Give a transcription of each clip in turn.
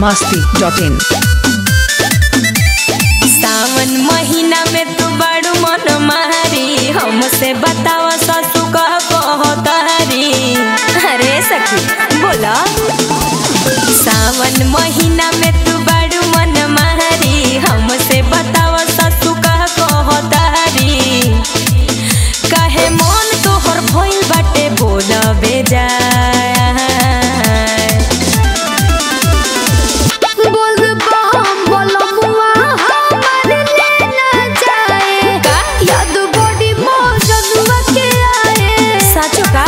masti.in सावन महीना में तू बड़ू मन मारी हमसे बताओ ससु कह कहतारी अरे सखी बोला सावन महीना में तू बड़ू मन मारी हमसे बताओ ससु कह कहतारी कहे मन तोहर भइल बाटे बोल बेजा साचो का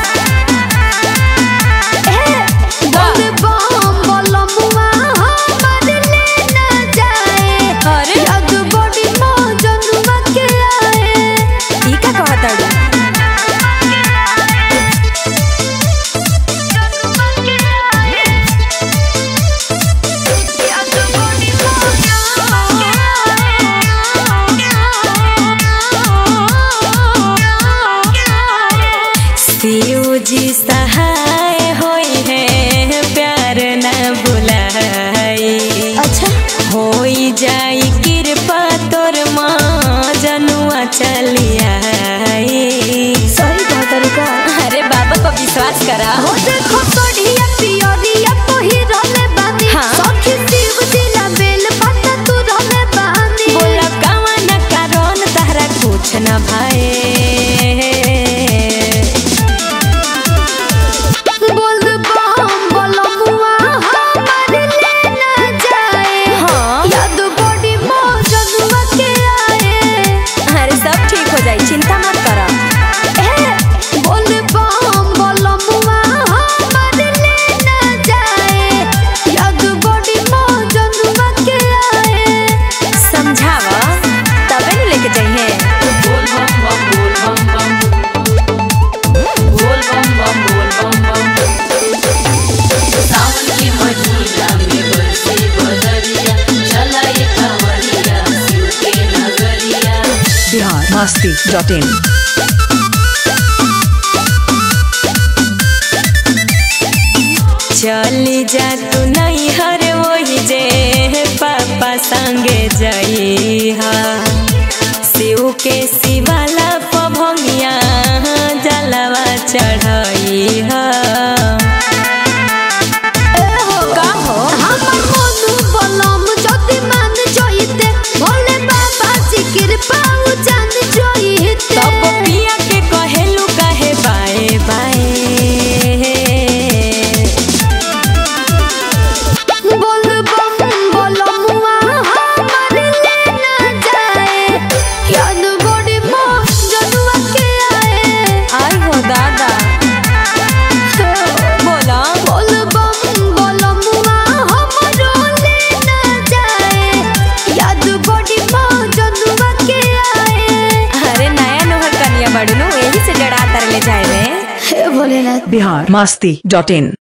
अरे ई का कहताड़ू शिव जी सहाय होई है प्यार न बुलाई अच्छा होई जाई कृपा तोर माँ जनुआ चलिया सही कहा तरीका अरे बाबा पर विश्वास करा हो देखो सोढ़िया पियरिया पहिरले बानी हाँ। सखी शिव जिला बेल पत्ता तू रहले बानी बोला कवन कारण तहरा कुछ न भाए बोल बम बोलमुआ हमारे लेना जाए हाँ याद बड़ी मौजनुआ के आए अरे सब ठीक हो जाई चिंता मत करा ए बोल बम बोलमुआ हमारे लेना जाए याद बड़ी मौजनुआ के आए समझावा तबे न लेके जाइए Bihar masti.in चली जा तू नहीं हर वही जे पापा संगे जाई हा शिव के शिवाला पभंगिया जलवा चढ़ाई हा का हो हमर मनु बलम जति मान जइते भोले बाबा जी कृपा उ जान जइते तब पिया के कहेलू काहे बाए बाए बोल बम बोलमुआ हमर लेना जाए याद बड़ी मोह जनुआ के आए आई हो दादा बोला बोल बम बोलमुआ हमर लेना जाए याद बड़ी मोह जनुआ के आए अरे नया नोहर कनिया बड़ू नु यही से डरा तर ले जाए में हे भोलेनाथ Bihar masti.in